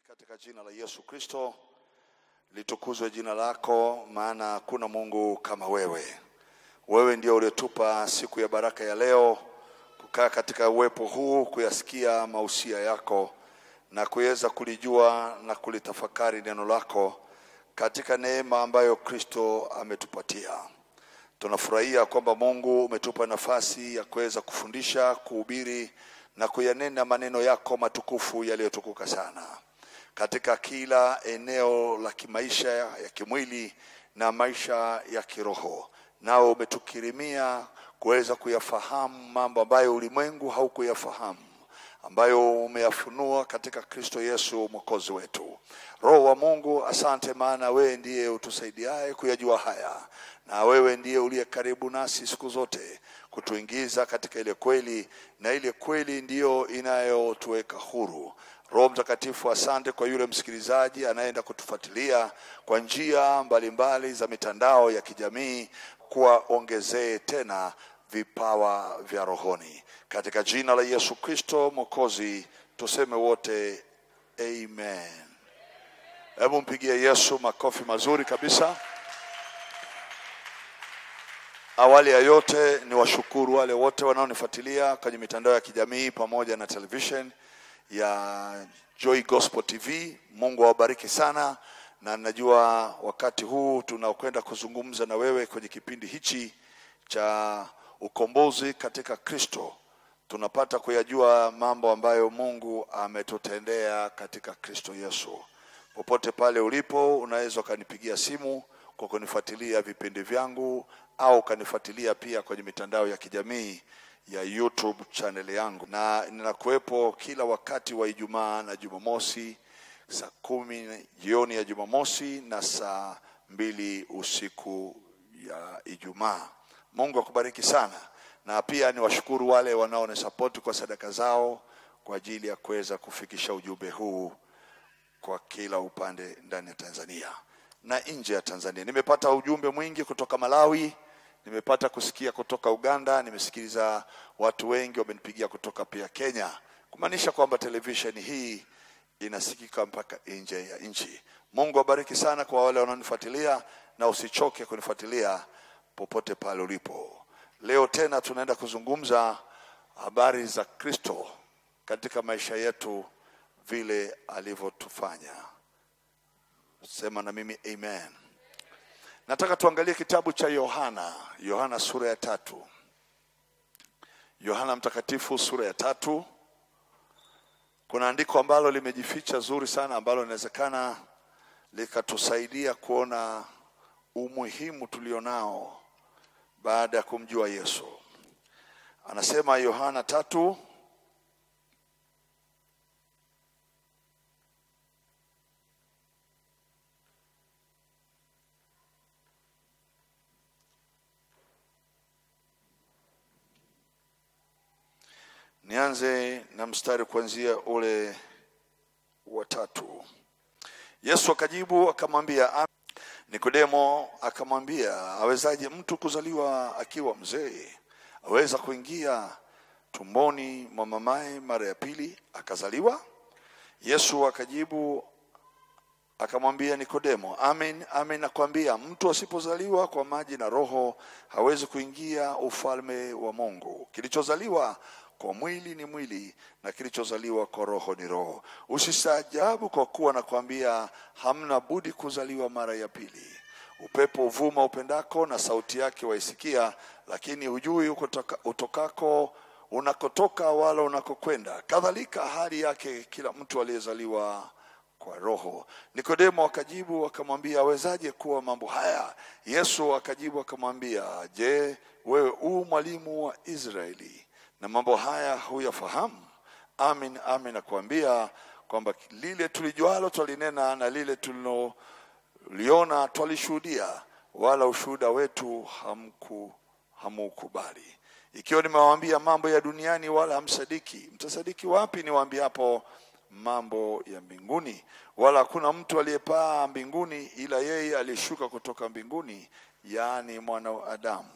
katika jina la Yesu Kristo. Litukuzwe jina lako, maana hakuna Mungu kama wewe. Wewe ndio uliotupa siku ya baraka ya leo kukaa katika uwepo huu, kuyasikia mausia yako na kuweza kulijua na kulitafakari neno lako katika neema ambayo Kristo ametupatia. Tunafurahia kwamba Mungu umetupa nafasi ya kuweza kufundisha, kuhubiri na kuyanena maneno yako matukufu yaliyotukuka sana katika kila eneo la kimaisha ya kimwili na maisha ya kiroho. Nao umetukirimia kuweza kuyafahamu mambo ambayo ulimwengu haukuyafahamu ambayo umeyafunua katika Kristo Yesu mwokozi wetu. Roho wa Mungu, asante, maana wewe ndiye utusaidiaye kuyajua haya, na wewe ndiye uliye karibu nasi siku zote kutuingiza katika ile kweli, na ile kweli ndiyo inayotuweka huru. Roho Mtakatifu, asante kwa yule msikilizaji anayeenda kutufuatilia kwa njia mbalimbali za mitandao ya kijamii, kuwaongezee tena vipawa vya rohoni katika jina la Yesu Kristo Mwokozi, tuseme wote amen. Hebu mpigie Yesu makofi mazuri kabisa. Awali ya yote ni washukuru wale wote wanaonifuatilia kwenye mitandao ya kijamii pamoja na television ya Joy Gospel TV. Mungu awabariki sana, na najua wakati huu tunaokwenda kuzungumza na wewe kwenye kipindi hichi cha ukombozi katika Kristo tunapata kuyajua mambo ambayo Mungu ametutendea katika Kristo Yesu. Popote pale ulipo, unaweza ukanipigia simu kwa kunifuatilia vipindi vyangu au ukanifuatilia pia kwenye mitandao ya kijamii ya YouTube channel yangu, na ninakuwepo kila wakati wa Ijumaa na Jumamosi saa kumi jioni ya Jumamosi na saa mbili usiku ya Ijumaa. Mungu akubariki sana, na pia ni washukuru wale wanaonisapoti kwa sadaka zao kwa ajili ya kuweza kufikisha ujumbe huu kwa kila upande ndani ya Tanzania na nje ya Tanzania. Nimepata ujumbe mwingi kutoka Malawi, nimepata kusikia kutoka Uganda, nimesikiliza watu wengi wamenipigia kutoka pia Kenya, kumaanisha kwamba televisheni hii inasikika mpaka nje ya nchi. Mungu abariki sana kwa wale wanaonifuatilia, na usichoke kunifuatilia popote pale ulipo. Leo tena tunaenda kuzungumza habari za Kristo katika maisha yetu, vile alivyotufanya. Sema na mimi amen. Nataka tuangalie kitabu cha Yohana, Yohana sura ya tatu. Yohana Mtakatifu sura ya tatu. Kuna andiko ambalo limejificha zuri sana, ambalo inawezekana likatusaidia kuona umuhimu tulionao baada ya kumjua Yesu. Anasema Yohana tatu nianze na mstari kuanzia ule wa tatu. Yesu akajibu akamwambia, Nikodemo akamwambia, awezaje mtu kuzaliwa akiwa mzee? Aweza kuingia tumboni mwa mamaye mara ya pili akazaliwa? Yesu akajibu akamwambia Nikodemo, amen amen nakwambia, mtu asipozaliwa kwa maji na Roho hawezi kuingia ufalme wa Mungu. Kilichozaliwa kwa mwili ni mwili na kilichozaliwa kwa roho ni roho. Usistaajabu kwa kuwa nakwambia, hamna budi kuzaliwa mara ya pili. Upepo uvuma upendako, na sauti yake waisikia, lakini hujui ukotoka, utokako unakotoka wala unakokwenda. Kadhalika hali yake kila mtu aliyezaliwa kwa roho. Nikodemo akajibu akamwambia, awezaje kuwa mambo haya? Yesu akajibu akamwambia, je, wewe u mwalimu wa Israeli na mambo haya huyafahamu? Amin, amin nakuambia kwamba lile tulijualo twalinena na lile tuliloliona twalishuhudia, wala ushuhuda wetu hamku hamukubali. Ikiwa nimewaambia mambo ya duniani wala hamsadiki, mtasadiki wapi niwaambiapo mambo ya mbinguni? Wala hakuna mtu aliyepaa mbinguni ila yeye aliyeshuka kutoka mbinguni, yaani mwana wa Adamu.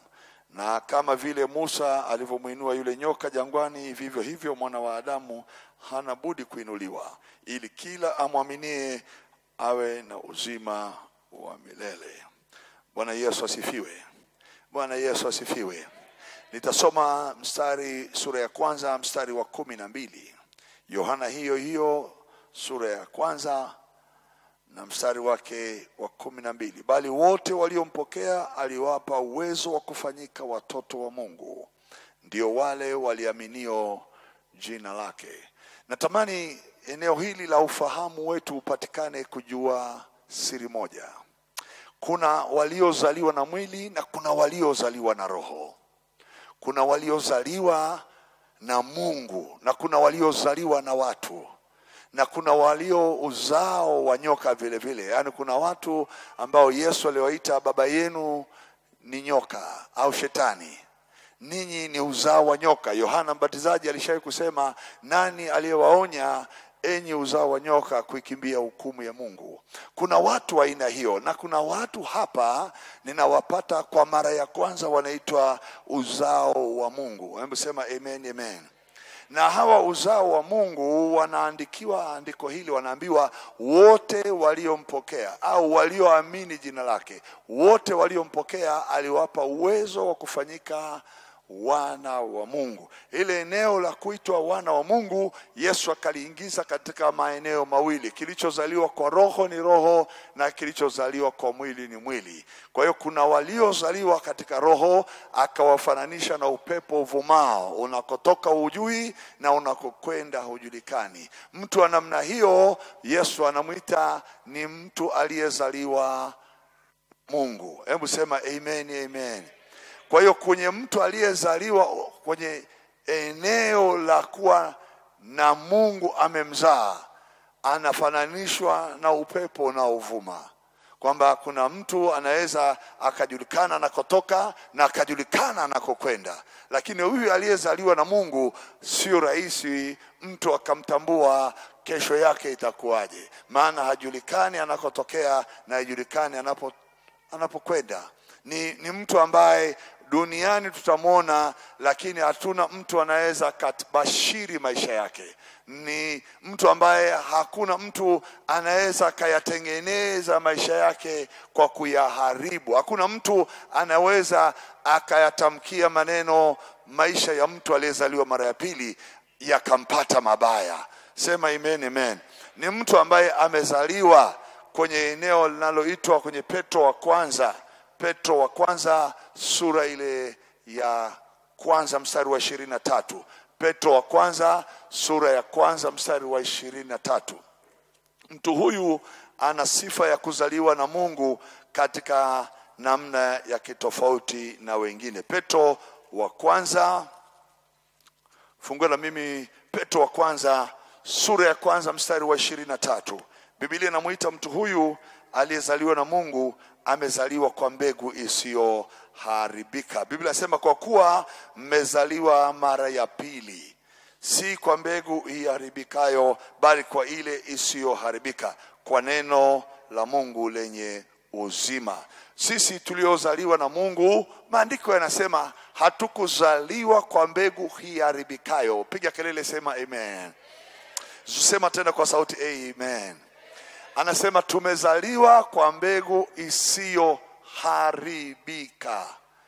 na kama vile Musa alivyomwinua yule nyoka jangwani, vivyo hivyo mwana wa Adamu hana budi kuinuliwa, ili kila amwaminie awe na uzima wa milele. Bwana Yesu asifiwe. Bwana Yesu asifiwe. Nitasoma mstari sura ya kwanza mstari wa kumi na mbili Yohana hiyo hiyo sura ya kwanza na mstari wake wa kumi na mbili bali wote waliompokea aliwapa uwezo wa kufanyika watoto wa Mungu, ndio wale waliaminio jina lake. Natamani eneo hili la ufahamu wetu upatikane kujua siri moja. Kuna waliozaliwa na mwili na kuna waliozaliwa na roho. Kuna waliozaliwa na Mungu na kuna waliozaliwa na watu na kuna walio uzao wa nyoka vile vile. Yaani kuna watu ambao Yesu aliwaita baba yenu ni nyoka au shetani, ninyi ni uzao wa nyoka. Yohana Mbatizaji alishawahi kusema, nani aliyewaonya enyi uzao wa nyoka kuikimbia hukumu ya Mungu? Kuna watu wa aina hiyo, na kuna watu hapa ninawapata kwa mara ya kwanza, wanaitwa uzao wa Mungu. Hebu sema amen, amen na hawa uzao wa Mungu wanaandikiwa andiko hili, wanaambiwa wote waliompokea au walioamini jina lake, wote waliompokea aliwapa uwezo wa kufanyika wana wa Mungu. Ile eneo la kuitwa wana wa Mungu Yesu akaliingiza katika maeneo mawili, kilichozaliwa kwa roho ni roho na kilichozaliwa kwa mwili ni mwili. Kwa hiyo kuna waliozaliwa katika roho, akawafananisha na upepo uvumao, unakotoka hujui na unakokwenda hujulikani. Mtu wa namna hiyo Yesu anamwita ni mtu aliyezaliwa Mungu. Hebu sema amen, amen. Kwa hiyo kwenye mtu aliyezaliwa kwenye eneo la kuwa na Mungu amemzaa, anafananishwa na upepo unaovuma, kwamba kuna mtu anaweza akajulikana anakotoka na akajulikana anakokwenda, lakini huyu aliyezaliwa na Mungu sio rahisi mtu akamtambua kesho yake itakuwaje, maana hajulikani anakotokea na hajulikani anapo anapokwenda. Ni, ni mtu ambaye duniani tutamwona, lakini hatuna mtu anaweza akabashiri maisha yake. Ni mtu ambaye hakuna mtu anaweza akayatengeneza maisha yake kwa kuyaharibu. Hakuna mtu anaweza akayatamkia maneno maisha ya mtu aliyezaliwa mara ya pili yakampata mabaya. Sema amen, amen. Ni mtu ambaye amezaliwa kwenye eneo linaloitwa kwenye Petro wa kwanza Petro wa kwanza sura ile ya kwanza mstari wa ishirini na tatu. Petro wa kwanza sura ya kwanza mstari wa ishirini na tatu. Mtu huyu ana sifa ya kuzaliwa na Mungu katika namna ya kitofauti na wengine. Petro wa kwanza, fungua na mimi Petro wa kwanza sura ya kwanza mstari wa ishirini na tatu. Biblia inamwita mtu huyu aliyezaliwa na Mungu amezaliwa kwa mbegu isiyoharibika. Biblia inasema kwa kuwa mmezaliwa mara ya pili, si kwa mbegu iharibikayo, bali kwa ile isiyoharibika, kwa neno la Mungu lenye uzima. Sisi tuliozaliwa na Mungu, maandiko yanasema hatukuzaliwa kwa mbegu iharibikayo. Piga kelele, sema amen. Sema tena kwa sauti amen. Anasema tumezaliwa kwa mbegu isiyoharibika.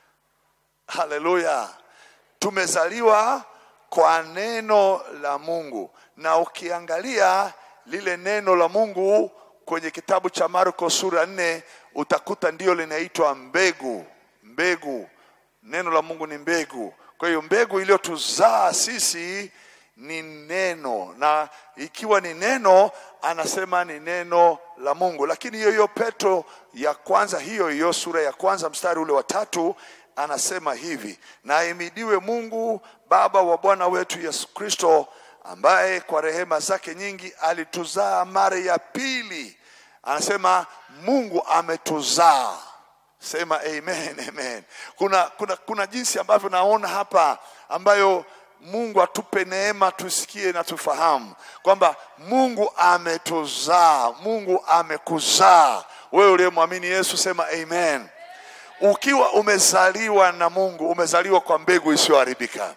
Haleluya! Tumezaliwa kwa neno la Mungu, na ukiangalia lile neno la Mungu kwenye kitabu cha Marko sura nne utakuta ndio linaitwa mbegu. Mbegu, neno la Mungu ni mbegu. Kwa hiyo mbegu iliyotuzaa sisi ni neno, na ikiwa ni neno, anasema ni neno la Mungu. Lakini hiyo hiyo Petro ya kwanza, hiyo hiyo sura ya kwanza mstari ule wa tatu anasema hivi, na ahimidiwe Mungu Baba wa Bwana wetu Yesu Kristo, ambaye kwa rehema zake nyingi alituzaa mara ya pili. Anasema Mungu ametuzaa. Sema amen, amen. Kuna, kuna, kuna jinsi ambavyo naona hapa ambayo Mungu atupe neema tusikie na tufahamu kwamba Mungu ametuzaa, Mungu amekuzaa wewe uliyemwamini Yesu. Sema amen. ukiwa umezaliwa na Mungu, umezaliwa kwa mbegu isiyoharibika.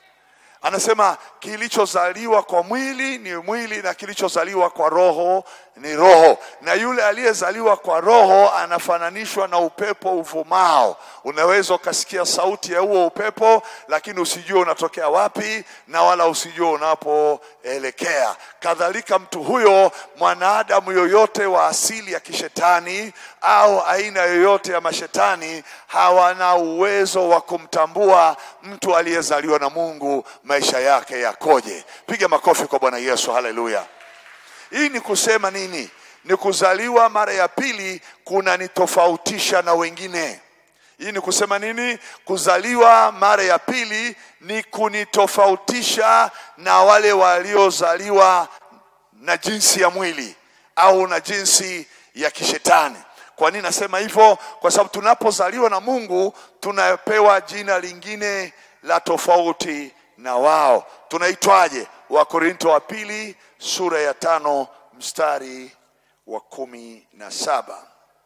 Anasema kilichozaliwa kwa mwili ni mwili na kilichozaliwa kwa roho ni roho, na yule aliyezaliwa kwa roho anafananishwa na upepo uvumao. Unaweza ukasikia sauti ya huo upepo, lakini usijue unatokea wapi na wala usijue unapoelekea. Kadhalika mtu huyo, mwanadamu yoyote wa asili ya kishetani au aina yoyote ya mashetani hawana uwezo wa kumtambua mtu aliyezaliwa na Mungu, maisha yake yakoje. Piga makofi kwa Bwana Yesu, haleluya. Hii ni kusema nini? Ni kuzaliwa mara ya pili kunanitofautisha na wengine. Hii ni kusema nini? Kuzaliwa mara ya pili ni kunitofautisha na wale waliozaliwa na jinsi ya mwili au na jinsi ya kishetani. Kwa nini nasema hivyo? Kwa sababu tunapozaliwa na Mungu tunapewa jina lingine la tofauti na wao. Tunaitwaje? Wakorinto wa pili sura ya tano mstari wa kumi na saba.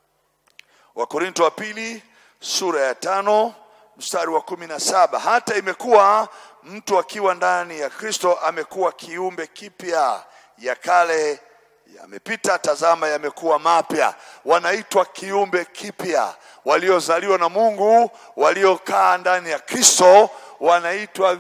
Wakorinto wa pili sura ya tano mstari wa kumi na saba. Hata imekuwa mtu akiwa ndani ya Kristo amekuwa kiumbe kipya, ya kale yamepita, tazama yamekuwa mapya. Wanaitwa kiumbe kipya, waliozaliwa na Mungu, waliokaa ndani ya Kristo wanaitwa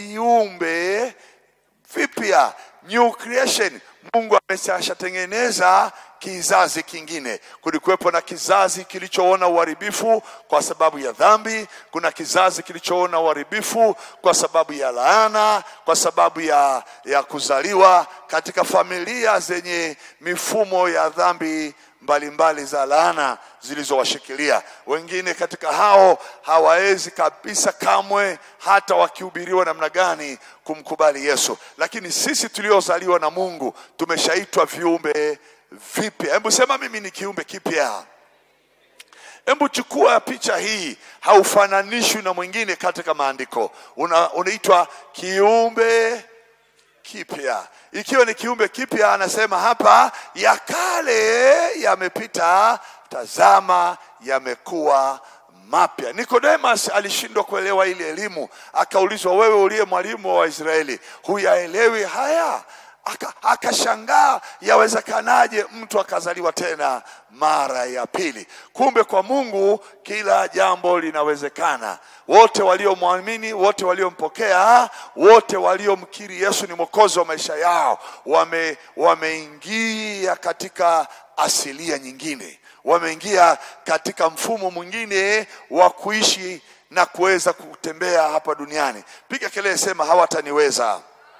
viumbe vipya, new creation. Mungu ameshatengeneza kizazi kingine. Kulikuwepo na kizazi kilichoona uharibifu kwa sababu ya dhambi. Kuna kizazi kilichoona uharibifu kwa sababu ya laana, kwa sababu ya, ya kuzaliwa katika familia zenye mifumo ya dhambi mbalimbali za laana zilizowashikilia. Wengine katika hao hawawezi kabisa kamwe, hata wakihubiriwa namna gani, kumkubali Yesu. Lakini sisi tuliozaliwa na Mungu tumeshaitwa viumbe vipya. Hebu sema mimi ni kiumbe kipya. Hebu chukua picha hii, haufananishwi na mwingine katika maandiko. Una, unaitwa kiumbe kipya. Ikiwa ni kiumbe kipya, anasema hapa, ya kale yamepita, tazama yamekuwa mapya. Nikodemus alishindwa kuelewa ile elimu, akaulizwa, wewe uliye mwalimu wa Waisraeli, huyaelewi haya? Aka- akashangaa yawezekanaje mtu akazaliwa tena mara ya pili. Kumbe kwa Mungu kila jambo linawezekana. Wote waliomwamini, wote waliompokea, wote waliomkiri Yesu ni mwokozi wa maisha yao, wame wameingia katika asilia nyingine, wameingia katika mfumo mwingine wa kuishi na kuweza kutembea hapa duniani. Piga kelele, sema hawataniweza.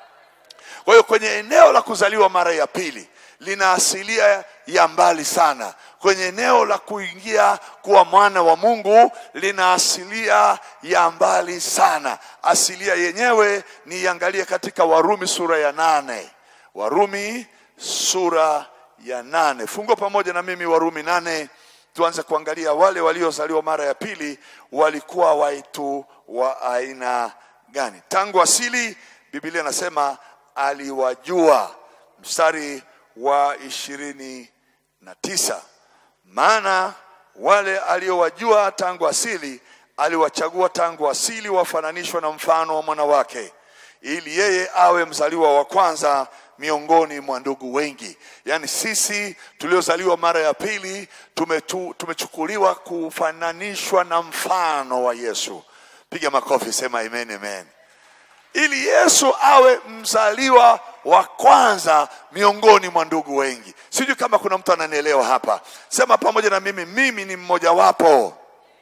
Kwa hiyo kwenye eneo la kuzaliwa mara ya pili lina asilia ya mbali sana. Kwenye eneo la kuingia kuwa mwana wa Mungu lina asilia ya mbali sana. Asilia yenyewe niiangalie katika Warumi sura ya nane. Warumi sura ya nane. Fungua pamoja na mimi Warumi nane, tuanze kuangalia wale waliozaliwa mara ya pili walikuwa waitu wa aina gani. Tangu asili Biblia inasema aliwajua, mstari wa ishirini na tisa maana wale aliowajua tangu asili aliwachagua tangu asili wafananishwe na mfano wa mwana wake ili yeye awe mzaliwa wa kwanza miongoni mwa ndugu wengi yaani sisi tuliozaliwa mara ya pili tumetu, tumechukuliwa kufananishwa na mfano wa yesu piga makofi sema amen amen ili Yesu awe mzaliwa wa kwanza miongoni mwa ndugu wengi. Sijui kama kuna mtu ananielewa hapa. Sema pamoja na mimi, mimi ni mmojawapo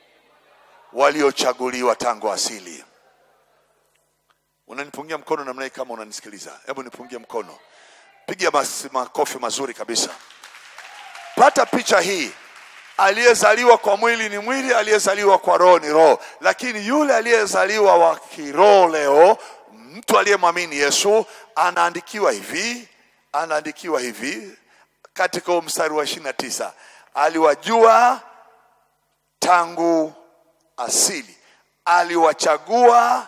waliochaguliwa tangu asili. Unanipungia mkono namna hii kama unanisikiliza? Hebu nipungie mkono, piga mas- makofi mazuri kabisa. Pata picha hii. Aliyezaliwa kwa mwili ni mwili, aliyezaliwa kwa roho ni roho. Lakini yule aliyezaliwa wa kiroho leo, mtu aliyemwamini Yesu, anaandikiwa hivi, anaandikiwa hivi katika huo mstari wa ishirini na tisa aliwajua tangu asili, aliwachagua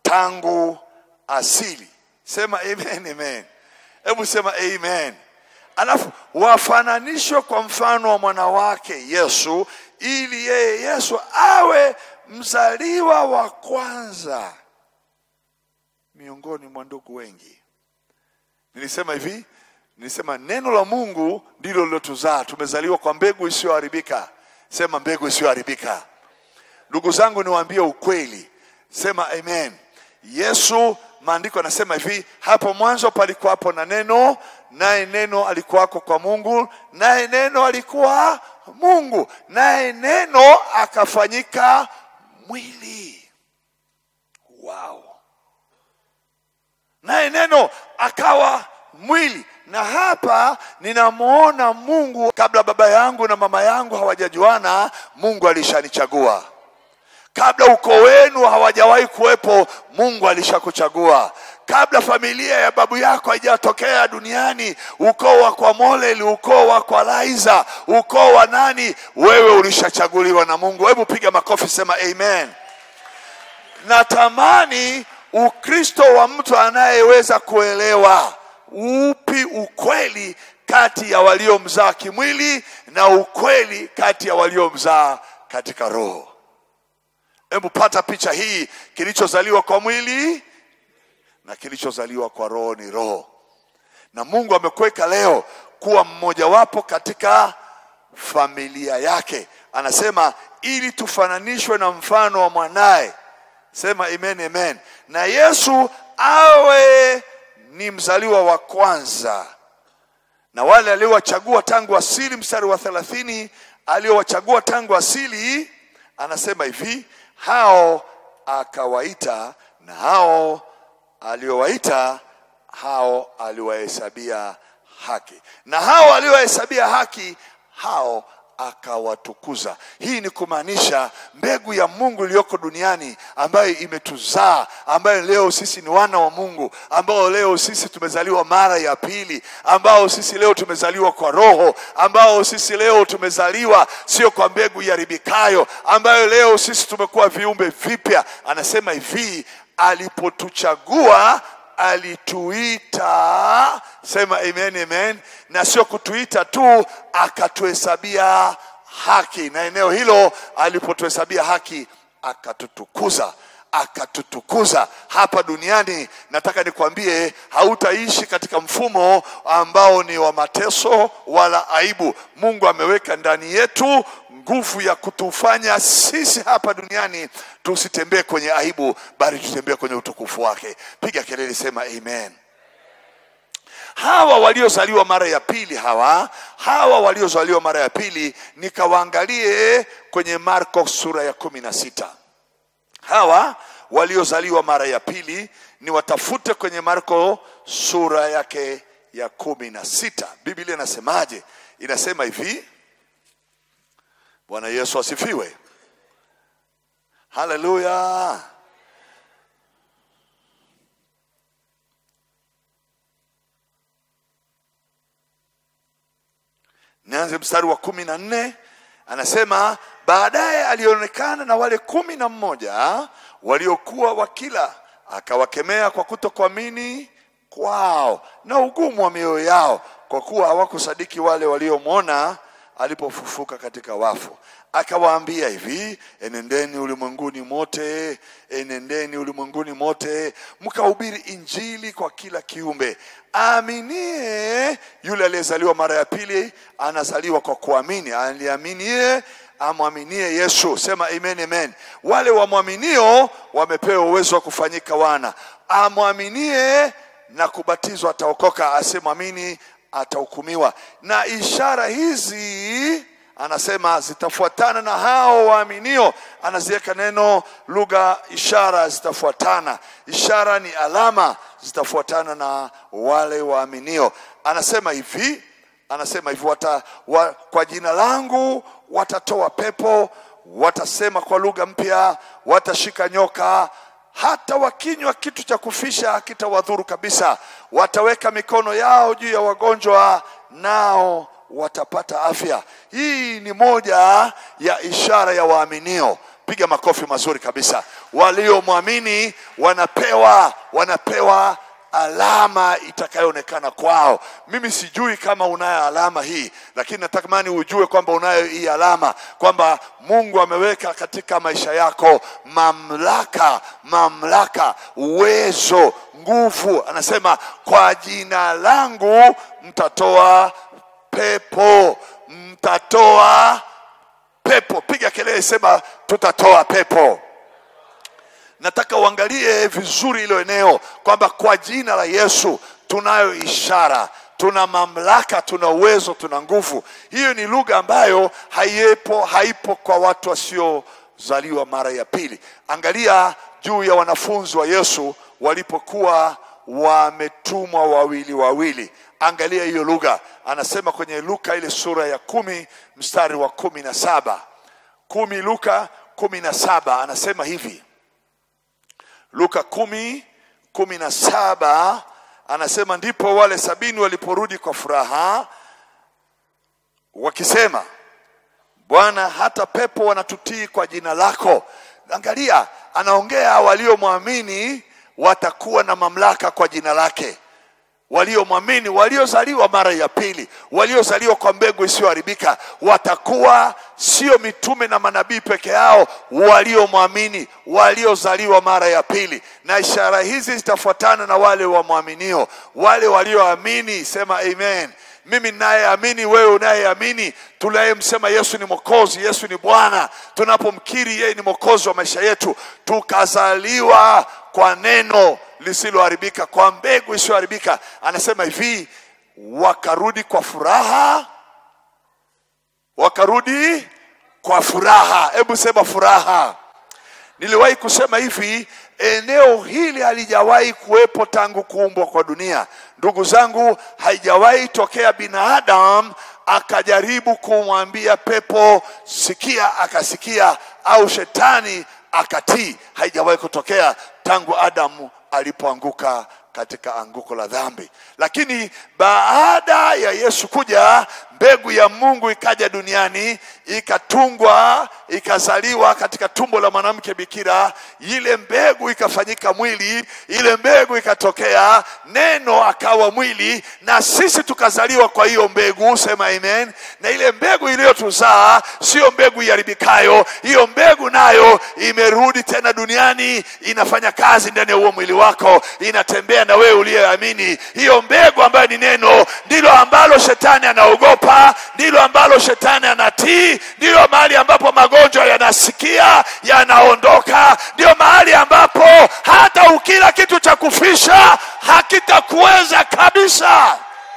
tangu asili. Sema amen, amen. Hebu sema amen. alafu wafananishwe kwa mfano wa mwana wake Yesu, ili yeye Yesu awe mzaliwa wa kwanza miongoni mwa ndugu wengi. Nilisema hivi, nilisema neno la Mungu ndilo lilotuzaa. Tumezaliwa kwa mbegu isiyoharibika. Sema mbegu isiyoharibika. Ndugu zangu, niwaambie ukweli, sema amen. Yesu, maandiko yanasema hivi, hapo mwanzo palikuwapo na neno, naye neno alikuwako kwa Mungu, naye neno alikuwa Mungu, naye neno akafanyika mwili. Wow! naye neno akawa mwili. Na hapa ninamwona Mungu. Kabla baba yangu na mama yangu hawajajuana, Mungu alishanichagua. Kabla ukoo wenu hawajawahi kuwepo, Mungu alishakuchagua. Kabla familia ya babu yako haijatokea duniani, ukoo wa kwa Moleli, ukoo wa kwa Laiza, ukoo wa nani, wewe ulishachaguliwa na Mungu. Hebu piga makofi, sema amen. Natamani Ukristo wa mtu anayeweza kuelewa upi ukweli kati ya waliomzaa kimwili na ukweli kati ya waliomzaa katika roho. Hebu pata picha hii, kilichozaliwa kwa mwili na kilichozaliwa kwa roho ni roho, na Mungu amekuweka leo kuwa mmojawapo katika familia yake. Anasema ili tufananishwe na mfano wa mwanaye Sema amen, amen. Na Yesu awe ni mzaliwa wa kwanza, na wale aliowachagua tangu asili, mstari wa thelathini, aliowachagua tangu asili, anasema hivi, hao akawaita, na hao aliowaita, hao aliwahesabia haki, na hao aliowahesabia haki, hao akawatukuza. Hii ni kumaanisha mbegu ya Mungu iliyoko duniani ambayo imetuzaa, ambayo leo sisi ni wana wa Mungu, ambao leo sisi tumezaliwa mara ya pili, ambao sisi leo tumezaliwa kwa Roho, ambao sisi leo tumezaliwa sio kwa mbegu iharibikayo, ambayo leo sisi tumekuwa viumbe vipya. Anasema hivi, alipotuchagua alituita, sema amen, amen, na sio kutuita tu, akatuhesabia haki, na eneo hilo alipotuhesabia haki akatutukuza akatutukuza hapa duniani. Nataka nikwambie, hautaishi katika mfumo ambao ni wa mateso wala aibu. Mungu ameweka ndani yetu nguvu ya kutufanya sisi hapa duniani tusitembee kwenye aibu, bali tutembee kwenye utukufu wake. Piga kelele, sema amen. Hawa waliozaliwa mara ya pili, hawa hawa waliozaliwa mara ya pili, nikawaangalie kwenye Marko sura ya kumi na sita hawa waliozaliwa mara ya pili ni watafute kwenye Marko sura yake ya kumi na sita. Biblia inasemaje? Inasema hivi. Bwana Yesu asifiwe, haleluya. Nianze mstari wa kumi na nne anasema baadaye alionekana na wale kumi na mmoja waliokuwa wakila, akawakemea kwa kutokuamini kwao na ugumu wa mioyo yao, kwa kuwa hawakusadiki wale waliomwona alipofufuka katika wafu. Akawaambia hivi, enendeni ulimwenguni mote, enendeni ulimwenguni mote, mkahubiri injili kwa kila kiumbe. Aaminie yule aliyezaliwa mara ya pili anazaliwa kwa kuamini, aliaminie amwaminie Yesu. Sema amen, amen. Wale wamwaminio wamepewa uwezo wa kufanyika wana. Amwaminie na kubatizwa ataokoka, asimwamini atahukumiwa. Na ishara hizi anasema zitafuatana na hao waaminio. Anaziweka neno lugha ishara, zitafuatana. Ishara ni alama, zitafuatana na wale waaminio. Anasema hivi, anasema hivi wata, wa, kwa jina langu watatoa pepo, watasema kwa lugha mpya, watashika nyoka hata wakinywa kitu cha kufisha hakitawadhuru kabisa. Wataweka mikono yao juu ya wagonjwa, nao watapata afya. Hii ni moja ya ishara ya waaminio. Piga makofi mazuri kabisa. Waliomwamini wanapewa wanapewa alama itakayoonekana kwao. Mimi sijui kama unayo alama hii, lakini natamani ujue kwamba unayo hii alama, kwamba Mungu ameweka katika maisha yako mamlaka, mamlaka, uwezo, nguvu. Anasema kwa jina langu mtatoa pepo, mtatoa pepo. Piga kelele, sema tutatoa pepo nataka uangalie vizuri hilo eneo kwamba kwa jina la Yesu tunayo ishara, tuna mamlaka, tuna uwezo, tuna nguvu. Hiyo ni lugha ambayo haipo, haipo kwa watu wasiozaliwa mara ya pili. Angalia juu ya wanafunzi wa Yesu walipokuwa wametumwa wawili wawili. Angalia hiyo lugha, anasema kwenye Luka ile sura ya kumi mstari wa kumi na saba kumi Luka kumi na saba anasema hivi Luka kumi kumi na saba anasema ndipo wale sabini waliporudi kwa furaha wakisema, Bwana, hata pepo wanatutii kwa jina lako. Angalia, anaongea waliomwamini watakuwa na mamlaka kwa jina lake waliomwamini, waliozaliwa mara ya pili, waliozaliwa kwa mbegu isiyoharibika, watakuwa sio mitume na manabii peke yao, waliomwamini, waliozaliwa mara ya pili. Na ishara hizi zitafuatana na wale wamwaminio, wale walioamini. Sema amen. Mimi ninayeamini, wewe unayeamini, tunayemsema Yesu ni Mwokozi, Yesu ni Bwana, tunapomkiri yeye ni Mwokozi wa maisha yetu, tukazaliwa kwa neno lisiloharibika, kwa mbegu isiyoharibika. Anasema hivi, wakarudi kwa furaha, wakarudi kwa furaha. Hebu sema furaha. Niliwahi kusema hivi, eneo hili halijawahi kuwepo tangu kuumbwa kwa dunia. Ndugu zangu, haijawahi tokea binadamu akajaribu kumwambia pepo sikia, akasikia, au shetani akatii. Haijawahi kutokea tangu Adamu alipoanguka katika anguko la dhambi. Lakini baada ya Yesu kuja, mbegu ya Mungu ikaja duniani, ikatungwa, ikazaliwa katika tumbo la mwanamke bikira. Ile mbegu ikafanyika mwili, ile mbegu ikatokea, neno akawa mwili, na sisi tukazaliwa kwa hiyo mbegu. Sema amen. Na ile mbegu iliyotuzaa sio mbegu iharibikayo, hiyo mbegu nayo imerudi tena duniani, inafanya kazi ndani ya huo mwili wako, inatembea na wewe uliyeamini. Hiyo mbegu ambayo ni neno, ndilo ambalo shetani anaogopa, ndilo ambalo shetani anatii, ndilo mahali ambapo magonjwa yanasikia yanaondoka, ndio mahali ambapo hata ukila kitu cha kufisha hakitakuweza kabisa,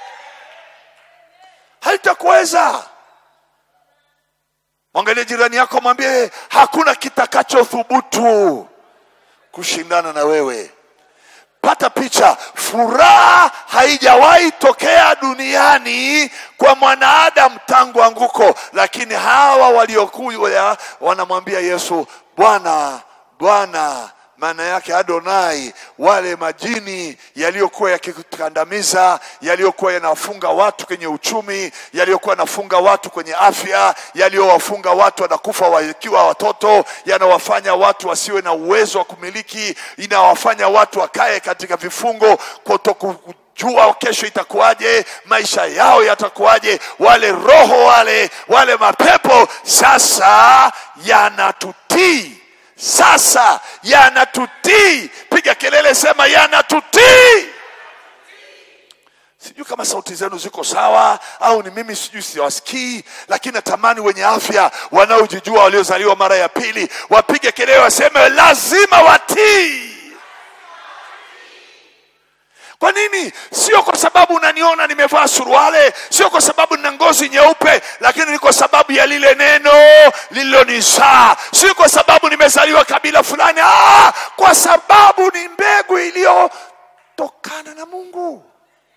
haitakuweza. Mwangalie jirani yako, mwambie hakuna kitakachothubutu kushindana na wewe. Pata picha. Furaha haijawahi tokea duniani kwa mwanadamu tangu anguko, lakini hawa waliokuja wanamwambia Yesu, Bwana, Bwana maana yake Adonai, wale majini yaliyokuwa yakikandamiza, yaliyokuwa yanawafunga watu kwenye uchumi, yaliyokuwa yanafunga watu kwenye afya, yaliyowafunga watu wanakufa wakiwa watoto, yanawafanya watu wasiwe na uwezo wa kumiliki, inawafanya watu wakae katika vifungo kutoku jua kesho itakuwaje, maisha yao yatakuwaje. Wale roho wale wale mapepo sasa yanatutii sasa yanatutii. Piga kelele, sema yanatutii. Sijui kama sauti zenu ziko sawa au ni mimi sijui siwasikii, lakini natamani wenye afya wanaojijua waliozaliwa mara ya pili wapige kelele, waseme lazima watii. Kwa nini? Sio kwa sababu unaniona nimevaa suruale, sio kwa sababu nina ngozi nyeupe, lakini ni kwa sababu ya lile neno lililonizaa. Si kwa sababu nimezaliwa kabila fulani, ah, kwa sababu ni mbegu iliyotokana na Mungu.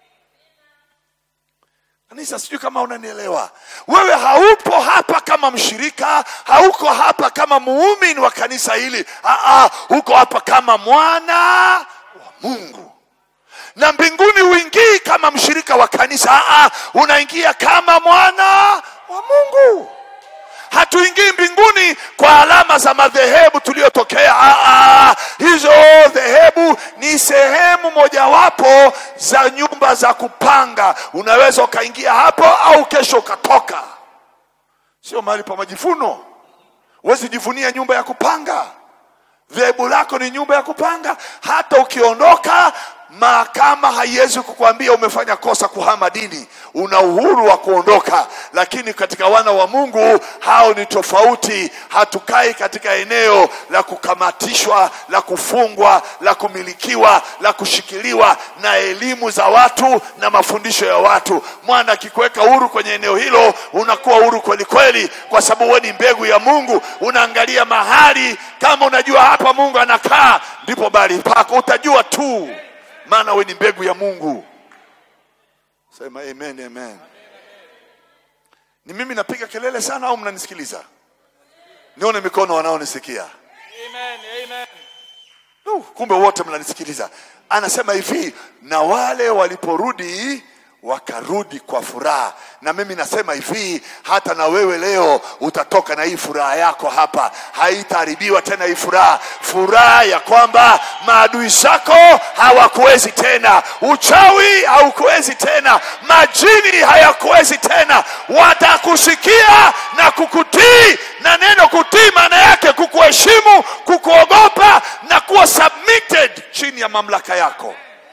Kanisa, sijui kama unanielewa. Wewe haupo hapa kama mshirika, hauko hapa kama muumini wa kanisa hili. Ah, ah, uko hapa kama mwana wa Mungu na mbinguni huingii kama mshirika wa kanisa. Aa, unaingia kama mwana wa Mungu. hatuingii mbinguni kwa alama za madhehebu tuliyotokea Ah, ah, hizo dhehebu ni sehemu mojawapo za nyumba za kupanga unaweza ukaingia hapo au kesho ukatoka sio mahali pa majivuno huwezi jivunia nyumba ya kupanga dhehebu lako ni nyumba ya kupanga hata ukiondoka mahakama haiwezi kukwambia umefanya kosa kuhama dini una uhuru wa kuondoka lakini katika wana wa mungu hao ni tofauti hatukai katika eneo la kukamatishwa la kufungwa la kumilikiwa la kushikiliwa na elimu za watu na mafundisho ya watu mwana akikuweka huru kwenye eneo hilo unakuwa huru kweli kweli kwa sababu wewe ni mbegu ya mungu unaangalia mahali kama unajua hapa mungu anakaa ndipo bali pako utajua tu maana we ni mbegu ya mungu sema amen amen ni mimi napiga kelele sana au mnanisikiliza nione mikono wanaonisikia Amen. Amen. Uh, kumbe wote mnanisikiliza anasema hivi na wale waliporudi wakarudi kwa furaha na mimi nasema hivi hata na wewe leo utatoka na hii furaha yako hapa haitaharibiwa tena hii furaha furaha ya kwamba maadui zako hawakuwezi tena uchawi haukuwezi tena majini hayakuwezi tena watakusikia na kukutii na neno kutii maana yake kukuheshimu kukuogopa na kuwa submitted chini ya mamlaka yako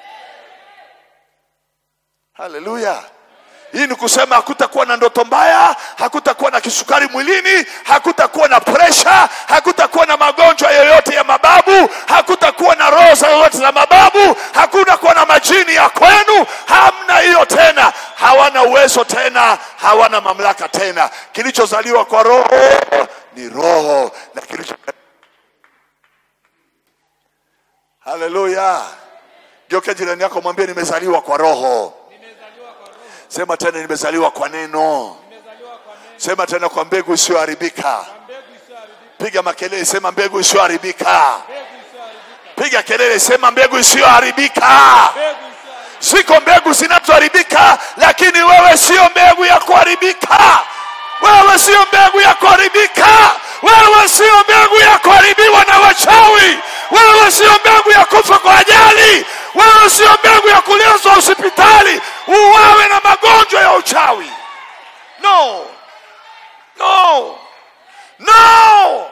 haleluya hii ni kusema hakutakuwa na ndoto mbaya hakutakuwa na kisukari mwilini hakutakuwa na presha hakutakuwa na magonjwa yoyote ya mababu hakutakuwa na roho za yoyote za mababu hakutakuwa na majini ya kwenu hamna hiyo tena hawana uwezo tena hawana mamlaka tena kilichozaliwa kwa roho ni roho na kilicho haleluya geuke jirani yako mwambie nimezaliwa kwa roho sema tena nimezaliwa kwa neno sema tena kwa mbegu isiyoharibika piga makelele sema mbegu isiyoharibika piga kelele sema mbegu isiyoharibika ziko mbegu zinazoharibika lakini wewe sio mbegu ya kuharibika wewe sio mbegu ya kuharibika wewe sio mbegu ya kuharibiwa na wachawi wewe sio mbegu ya kufa kwa ajali wewe sio mbegu ya kulazwa hospitali uwawe na magonjwa ya uchawi no no no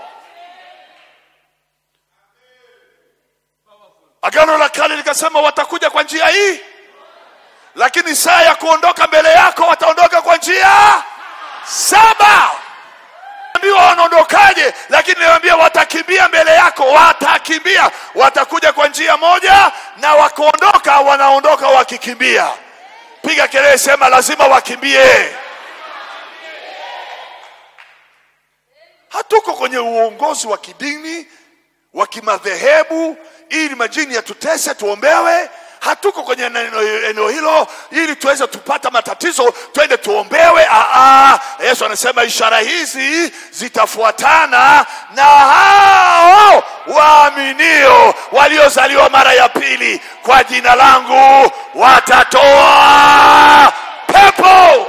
agano la kale likasema watakuja kwa njia hii lakini saa ya kuondoka mbele yako wataondoka kwa njia saba ambiwa wanaondokaje lakini niwaambia watakimbia mbele yako watakimbia watakuja kwa njia moja na wakuondoka wanaondoka wakikimbia piga kelele sema lazima wakimbie hatuko kwenye uongozi wa kidini wa kimadhehebu ili majini yatutese tuombewe hatuko kwenye neno- eneo hilo ili tuweze tupata matatizo twende tuombewe Aa, yesu anasema ishara hizi zitafuatana na hao waaminio waliozaliwa mara ya pili kwa jina langu watatoa pepo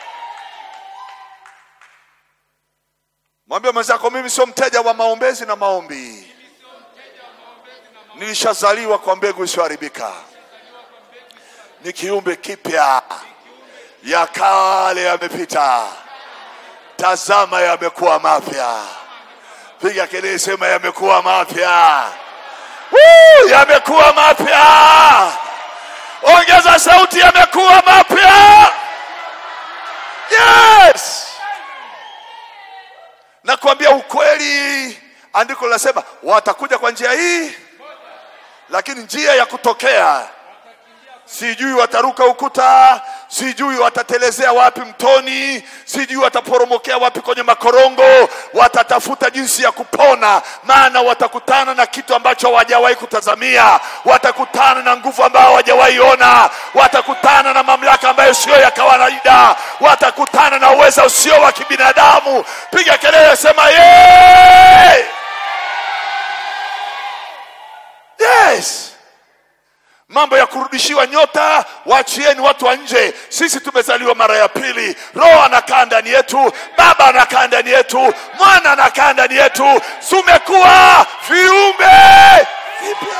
mwambie mwenzako mimi sio mteja wa maombezi na maombi nilishazaliwa kwa mbegu isiyoharibika ni kiumbe kipya ya kale yamepita tazama yamekuwa mapya piga kelele sema yamekuwa mapya Woo, yamekuwa mapya ongeza sauti yamekuwa mapya yes nakwambia ukweli andiko linasema watakuja kwa njia hii lakini njia ya kutokea sijui wataruka ukuta sijui watatelezea wapi mtoni sijui wataporomokea wapi kwenye makorongo watatafuta jinsi ya kupona maana watakutana na kitu ambacho hawajawahi kutazamia watakutana na nguvu ambayo hawajawahi ona watakutana na mamlaka ambayo sio ya kawaida watakutana na uweza usio wa kibinadamu piga kelele sema yee! yes mambo ya kurudishiwa nyota waachieni watu wa nje sisi tumezaliwa mara ya pili roho anakaa ndani yetu baba anakaa ndani yetu mwana anakaa ndani yetu tumekuwa viumbe vipya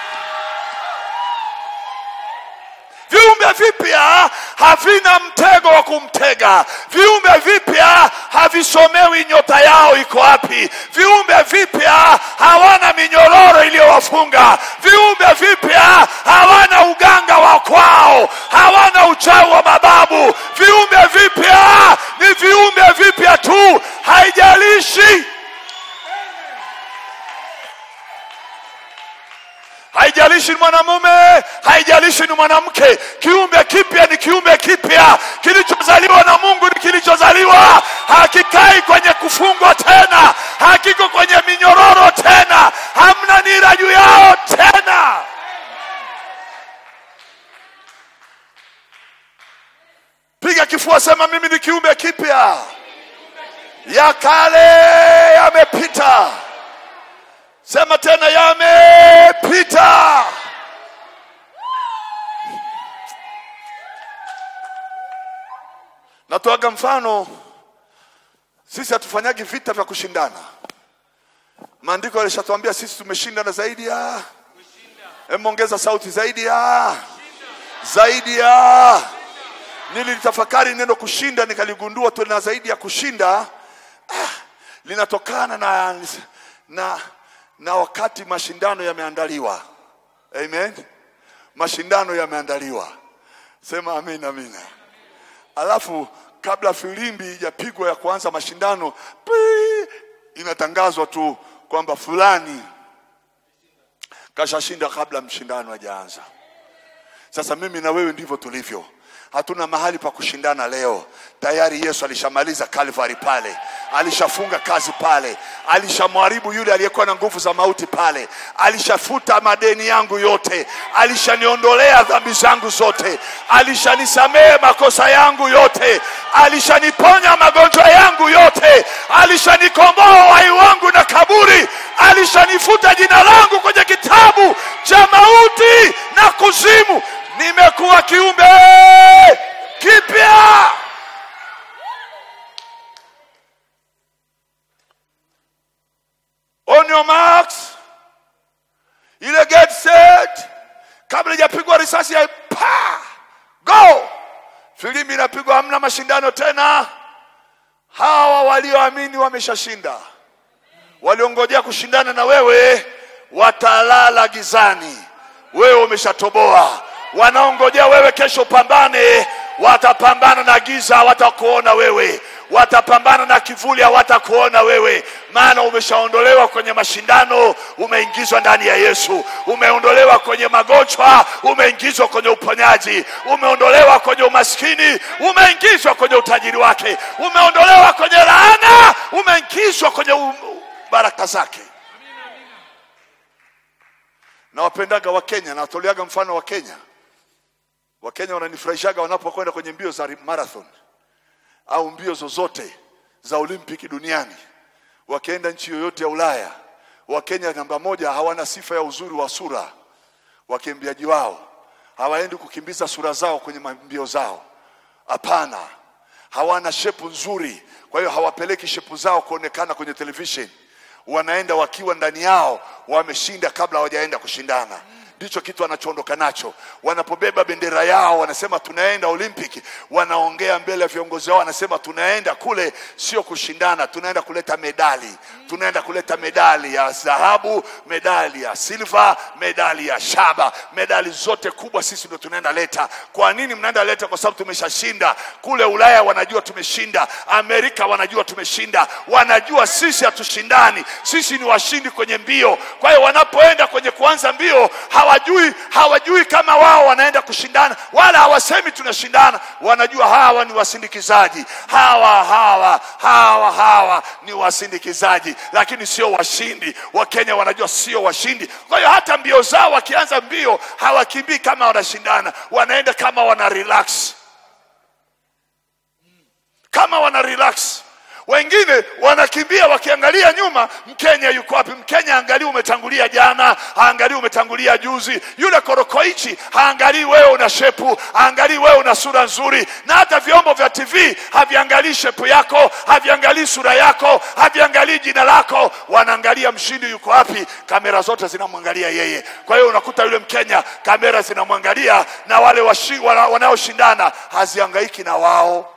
viumbe vipya havina mtego wa kumtega viumbe vipya havisomewi nyota yao iko wapi viumbe vipya hawana minyororo iliyowafunga viumbe vipya hawana uganga wa kwao hawana uchawi wa mababu viumbe vipya ni viumbe vipya tu haijalishi haijalishi ni mwanamume haijalishi ni mwanamke kiumbe kipya ni kiumbe kipya kilichozaliwa na mungu ni kilichozaliwa hakikai kwenye kufungwa tena hakiko kwenye minyororo tena hamna nira juu yao tena piga kifua sema mimi ni kiumbe kipya ya kale yamepita sema tena yamepita natoaga mfano sisi hatufanyagi vita vya kushindana maandiko yalishatuambia sisi tumeshindana zaidi ya emongeza sauti zaidi ya zaidi ya nilitafakari neno kushinda nikaligundua tuna zaidi ya kushinda ah, linatokana na, na na wakati mashindano yameandaliwa amen mashindano yameandaliwa sema amin amina alafu kabla filimbi ijapigwa ya kuanza mashindano pii, inatangazwa tu kwamba fulani kashashinda kabla mshindano hajaanza sasa mimi na wewe ndivyo tulivyo hatuna mahali pa kushindana leo tayari yesu alishamaliza kalvari pale alishafunga kazi pale alishamharibu yule aliyekuwa na nguvu za mauti pale alishafuta madeni yangu yote alishaniondolea dhambi zangu zote alishanisamehe makosa yangu yote alishaniponya magonjwa yangu yote alishanikomboa uhai wangu na kaburi alishanifuta jina langu kwenye kitabu cha mauti na kuzimu nimekuwa kiumbe kipya on your marks ile get set kabla ijapigwa risasi ya pa go filimbi inapigwa hamna mashindano tena hawa walioamini wameshashinda waliongojea kushindana na wewe watalala gizani wewe umeshatoboa wanaongojea wewe kesho pambane watapambana na giza hawatakuona wewe watapambana na kivuli hawatakuona wewe maana umeshaondolewa kwenye mashindano umeingizwa ndani ya yesu umeondolewa kwenye magonjwa umeingizwa kwenye uponyaji umeondolewa kwenye umaskini umeingizwa kwenye utajiri wake umeondolewa kwenye laana umeingizwa kwenye u- baraka zake nawapendaga wakenya nawatoleaga mfano wa kenya wakenya wananifurahishaga wanapokwenda kwenye mbio za marathon au mbio zozote za olimpiki duniani wakienda nchi yoyote ya ulaya wakenya namba moja hawana sifa ya uzuri wa sura wakimbiaji wao hawaendi kukimbiza sura zao kwenye mbio zao hapana hawana shepu nzuri kwa hiyo hawapeleki shepu zao kuonekana kwenye television wanaenda wakiwa ndani yao wameshinda kabla hawajaenda kushindana ndicho kitu wanachoondoka nacho wanapobeba bendera yao wanasema tunaenda olympic wanaongea mbele ya viongozi wao wanasema tunaenda kule sio kushindana tunaenda kuleta medali tunaenda kuleta medali ya dhahabu medali ya silva medali ya shaba medali zote kubwa sisi ndio tunaenda leta kwa nini mnaenda leta kwa sababu tumeshashinda kule ulaya wanajua tumeshinda amerika wanajua tumeshinda wanajua sisi hatushindani sisi ni washindi kwenye mbio kwa hiyo wanapoenda kwenye kuanza mbio hawajui hawajui kama wao wanaenda kushindana wala hawasemi tunashindana wanajua hawa ni wasindikizaji hawa hawa hawa hawa ni wasindikizaji lakini sio washindi wakenya wanajua sio washindi kwa hiyo hata mbio zao wakianza mbio hawakimbii kama wanashindana wanaenda kama wana relax kama wana relax wengine wanakimbia wakiangalia nyuma mkenya yuko wapi mkenya angalii umetangulia jana haangalii umetangulia juzi yule korokoichi haangalii wewe una shepu haangalii wewe una sura nzuri na hata vyombo vya tv haviangalii shepu yako haviangalii sura yako haviangalii jina lako wanaangalia mshindi yuko wapi kamera zote zinamwangalia yeye kwa hiyo unakuta yule mkenya kamera zinamwangalia na wale washi- wana- wanaoshindana haziangaiki na wao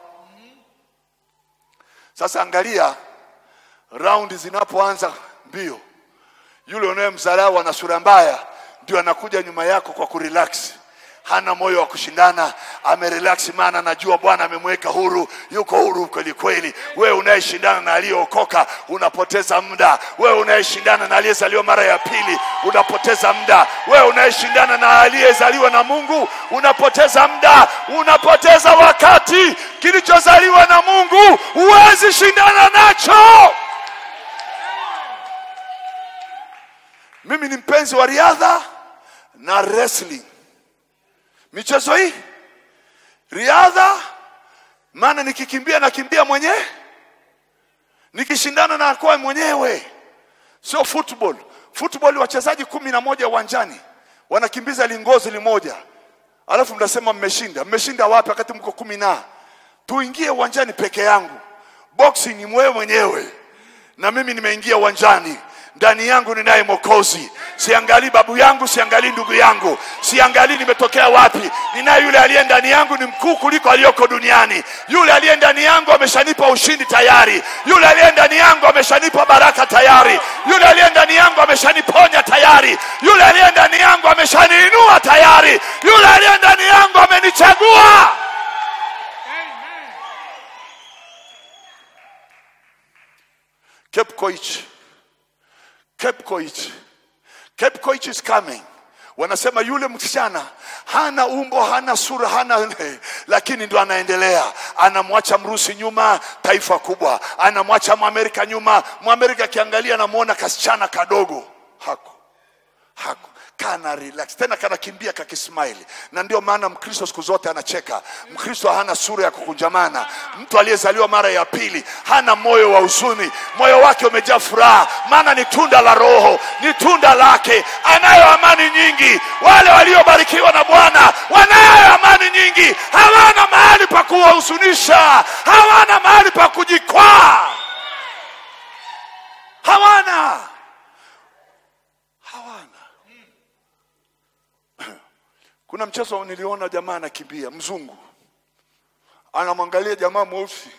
sasa angalia raundi zinapoanza mbio, yule unayemdharau ana sura mbaya, ndio anakuja nyuma yako kwa kurelax. Hana moyo wa kushindana, amerelax, maana anajua Bwana amemweka huru, yuko huru kweli kweli. Wewe unayeshindana na aliyeokoka unapoteza muda. Wewe unayeshindana na aliyezaliwa mara ya pili unapoteza muda. Wewe unayeshindana na aliyezaliwa na Mungu unapoteza muda, unapoteza wakati. Kilichozaliwa na Mungu huwezi shindana nacho. Mimi ni mpenzi wa riadha na wrestling, michezo hii riadha, maana nikikimbia nakimbia mwenyewe, nikishindana na kwa mwenyewe, sio football. Football wachezaji kumi na moja uwanjani wanakimbiza lingozi limoja, alafu mnasema mmeshinda. Mmeshinda wapi wakati mko kumi na? Tuingie uwanjani peke yangu. Boxing ni mwewe mwenyewe na mimi nimeingia uwanjani ndani yangu ninaye Mwokozi. Siangalii babu yangu, siangalii ndugu yangu, siangalii nimetokea wapi. Ninaye yule aliye ndani yangu ni mkuu kuliko aliyoko duniani. Yule aliye ndani yangu ameshanipa ushindi tayari. Yule aliye ndani yangu ameshanipa baraka tayari. Yule aliye ndani yangu ameshaniponya tayari. Yule aliye ndani yangu ameshaniinua tayari. Yule aliye ndani yangu amenichagua. Cape Koich. Cape Koich. Cape Koich is coming. Wanasema yule msichana hana umbo, hana sura, hana lakini ndo anaendelea, anamwacha Mrusi nyuma, taifa kubwa, anamwacha Mwamerika nyuma. Mwamerika akiangalia anamwona kasichana kadogo, hako hako kana relax tena kanakimbia kakismaili na ndio maana mkristo siku zote anacheka mkristo hana sura ya kukunjamana mtu aliyezaliwa mara ya pili hana moyo wa huzuni moyo wake umejaa furaha maana ni tunda la roho ni tunda lake anayo amani nyingi wale waliobarikiwa na bwana wanayo amani nyingi hawana mahali pa kuwahuzunisha hawana mahali pa kujikwaa hawana hawana kuna mchezo niliona jamaa anakimbia mzungu anamwangalia jamaa mweusi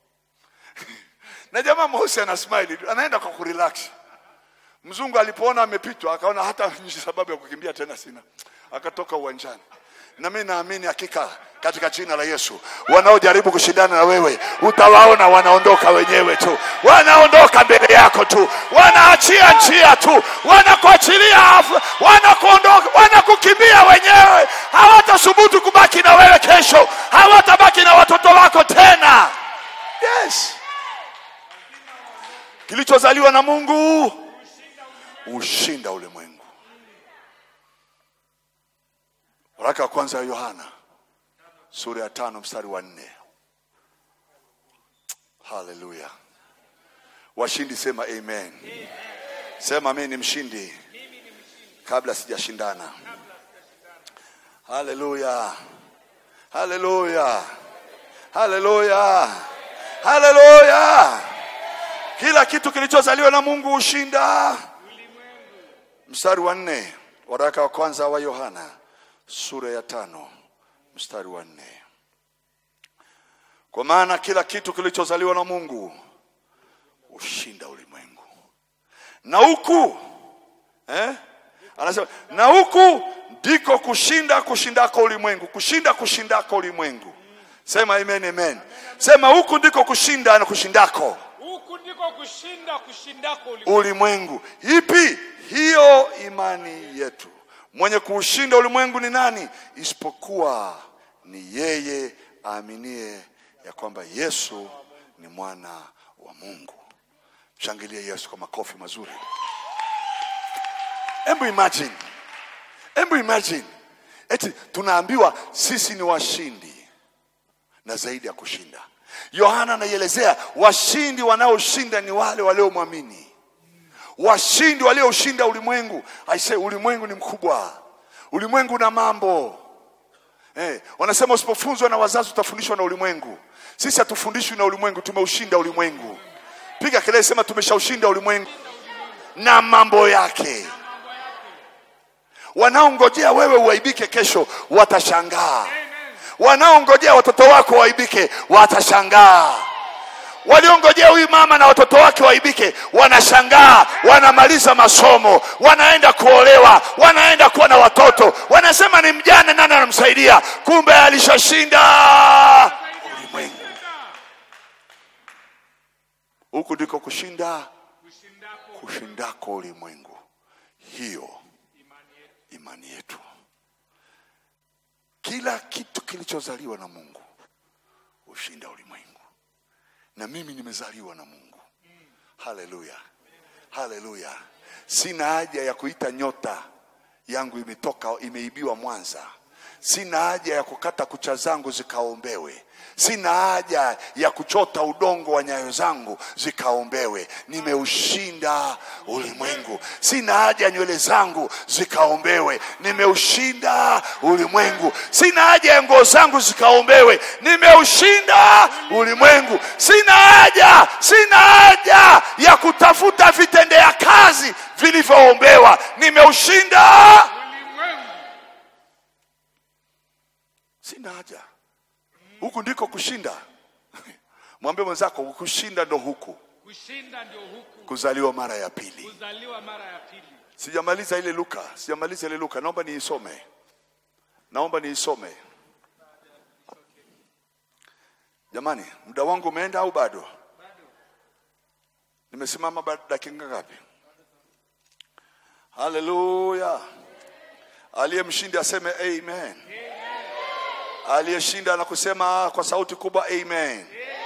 na jamaa mweusi ana smile anaenda kwa kurelax mzungu alipoona amepitwa akaona hata sababu ya kukimbia tena sina akatoka uwanjani na mimi naamini hakika katika jina la Yesu wanaojaribu kushindana na wewe utawaona wanaondoka wenyewe tu wanaondoka mbele yako tu wanaachia njia tu wanakuachilia afu- wanakuondoka wanakukimbia wenyewe hawatasubutu kubaki na wewe kesho hawatabaki na watoto wako tena yes kilichozaliwa na Mungu ushinda ulimwengu waraka wa kwanza ya Yohana sura ya tano mstari wa nne haleluya washindi sema amen sema mimi ni mshindi kabla sijashindana haleluya haleluya haleluya haleluya kila kitu kilichozaliwa na mungu hushinda mstari wa nne waraka wa kwanza wa yohana sura ya tano mstari wa nne kwa maana kila kitu kilichozaliwa na mungu hushinda ulimwengu na huku eh? anasema na huku ndiko kushinda kushindako ulimwengu kushinda kushindako ulimwengu sema amen amen sema huku ndiko kushinda na kushindako huku ndiko kushinda kushindako ulimwengu. ulimwengu ipi hiyo imani yetu mwenye kuushinda ulimwengu ni nani isipokuwa ni yeye aaminie ya kwamba yesu ni mwana wa mungu shangilie yesu kwa makofi mazuri hebu imagine hebu imagine eti tunaambiwa sisi ni washindi na zaidi ya kushinda yohana anaielezea washindi wanaoshinda ni wale waliomwamini washindi walioshinda ulimwengu aise ulimwengu ni mkubwa ulimwengu na mambo eh, wanasema usipofunzwa na wazazi utafundishwa na ulimwengu sisi hatufundishwi na ulimwengu tumeushinda ulimwengu piga kelele sema tumeshaushinda ulimwengu na mambo yake wanaongojea wewe uaibike kesho watashangaa wanaongojea watoto wako waibike watashangaa waliongojea huyu mama na watoto wake waibike wanashangaa wanamaliza masomo wanaenda kuolewa wanaenda kuwa na watoto wanasema ni mjane nani anamsaidia kumbe alishashinda ulimwengu huku ndiko kushinda kushindako kushindako ulimwengu hiyo imani yetu imani yetu kila kitu kilichozaliwa na mungu hushinda ulimwengu na mimi nimezaliwa na mungu haleluya haleluya sina haja ya kuita nyota yangu imetoka imeibiwa mwanza sina haja ya kukata kucha zangu zikaombewe sina haja ya kuchota udongo wa nyayo zangu zikaombewe nimeushinda ulimwengu sina haja ya nywele zangu zikaombewe nimeushinda ulimwengu sina haja ya nguo zangu zikaombewe nimeushinda ulimwengu sina haja sina haja ya kutafuta vitendea kazi vilivyoombewa nimeushinda ulimwengu sina haja huku ndiko kushinda mwambie mwenzako kushinda ndo huku kushinda ndio huku kuzaliwa mara ya pili kuzaliwa mara ya pili sijamaliza ile luka sijamaliza ile luka naomba niisome naomba niisome jamani muda wangu umeenda au bado nimesimama ba- dakika ngapi haleluya aliyemshindi aseme amen aliyeshinda na kusema kwa sauti kubwa amen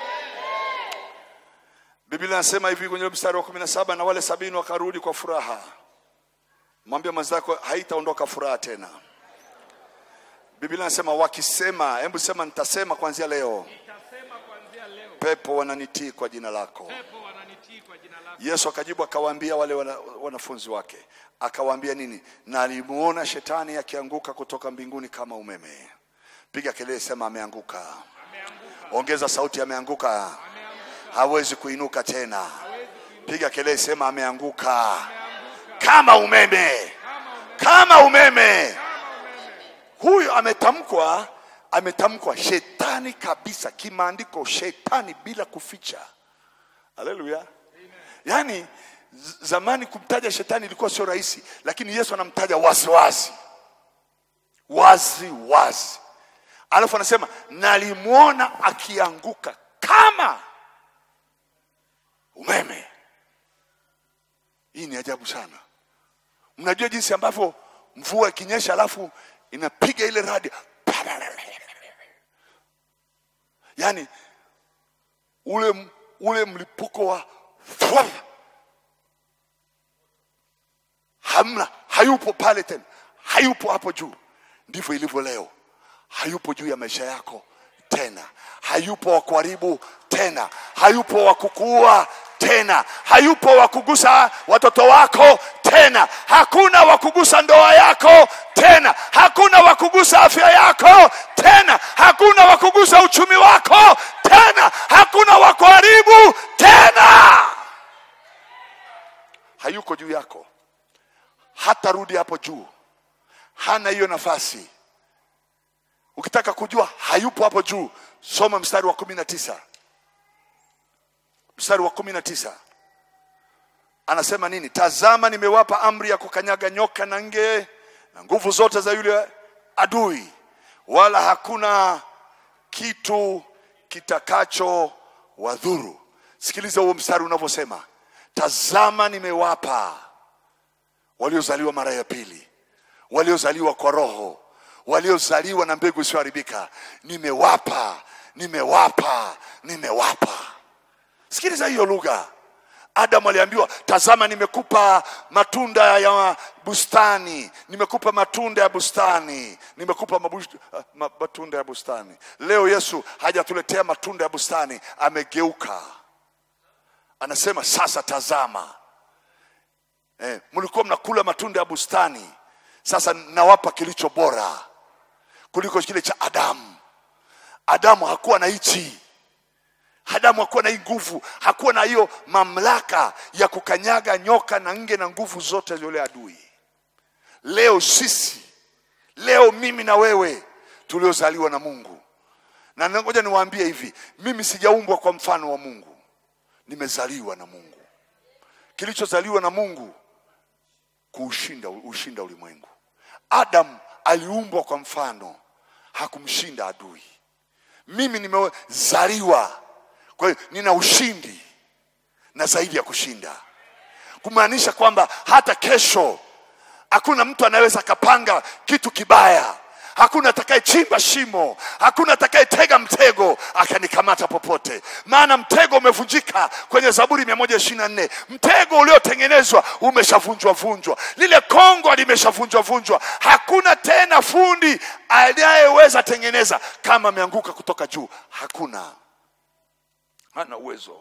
biblia inasema hivi kwenye mstari wa kumi na saba na wale sabini wakarudi kwa furaha mwambie mwenzako haitaondoka furaha tena biblia inasema wakisema hebu sema nitasema kuanzia leo nitasema kuanzia leo pepo wananitii kwa jina lako pepo wananitii kwa jina lako yesu akajibu akawaambia wale wana, wanafunzi wake akawaambia nini na alimuona shetani akianguka kutoka mbinguni kama umeme piga kelele sema ameanguka ameanguka ongeza sauti ameanguka ameanguka hawezi kuinuka tena hawezi kuinuka piga kelele sema ameanguka ameanguka kama umeme kama umeme kama umeme kama umeme huyu ametamkwa ametamkwa shetani kabisa kimaandiko shetani bila kuficha haleluya yaani z- zamani kumtaja shetani ilikuwa sio rahisi lakini yesu anamtaja wazi wazi wazi wazi alafu anasema nalimwona akianguka kama umeme hii ni ajabu sana mnajua jinsi ambavyo mvua ikinyesha alafu inapiga ile radi yaani ule ule mlipuko wa hamna hayupo pale tena hayupo hapo juu ndivyo ilivyo leo hayupo juu ya maisha yako tena hayupo wa kuharibu tena hayupo wa kukuua tena hayupo wa kugusa watoto wako tena hakuna wa kugusa ndoa yako tena hakuna wa kugusa afya yako tena hakuna wa kugusa uchumi wako tena hakuna wa kuharibu tena hayuko juu yako hatarudi hapo juu hana hiyo nafasi ukitaka kujua hayupo hapo juu soma mstari wa kumi na tisa mstari wa kumi na tisa anasema nini tazama nimewapa amri ya kukanyaga nyoka na nge na nguvu zote za yule adui wala hakuna kitu kitakacho wadhuru sikiliza huo mstari unavyosema tazama nimewapa waliozaliwa mara ya pili waliozaliwa kwa roho waliozaliwa na mbegu isiyoharibika nimewapa nimewapa nimewapa sikiliza hiyo lugha Adamu aliambiwa, tazama, nimekupa matunda ya bustani, nimekupa matunda ya bustani, nimekupa mabush- ma- matunda ya bustani. Leo Yesu hajatuletea matunda ya bustani, amegeuka, anasema sasa, tazama eh, mlikuwa mnakula matunda ya bustani, sasa nawapa kilicho bora kuliko kile cha Adamu. Adamu hakuwa na hichi Adamu hakuwa na hii nguvu, hakuwa na hiyo mamlaka ya kukanyaga nyoka na nge na nguvu zote za yule adui. Leo sisi, leo mimi na wewe tuliozaliwa na Mungu, na ngoja niwaambie hivi, mimi sijaumbwa kwa mfano wa Mungu, nimezaliwa na Mungu. Kilichozaliwa na Mungu kuushinda ushinda ulimwengu. Adam aliumbwa kwa mfano, hakumshinda adui. Mimi nimezaliwa, kwa hiyo nina ushindi na zaidi ya kushinda, kumaanisha kwamba hata kesho hakuna mtu anaweza akapanga kitu kibaya. Hakuna atakayechimba shimo, hakuna atakayetega mtego akanikamata popote, maana mtego umevunjika kwenye Zaburi mia moja ishirini na nne. Mtego uliotengenezwa umeshavunjwa vunjwa, lile kongwa limeshavunjwa vunjwa. Hakuna tena fundi anayeweza tengeneza kama ameanguka kutoka juu. Hakuna, hana uwezo,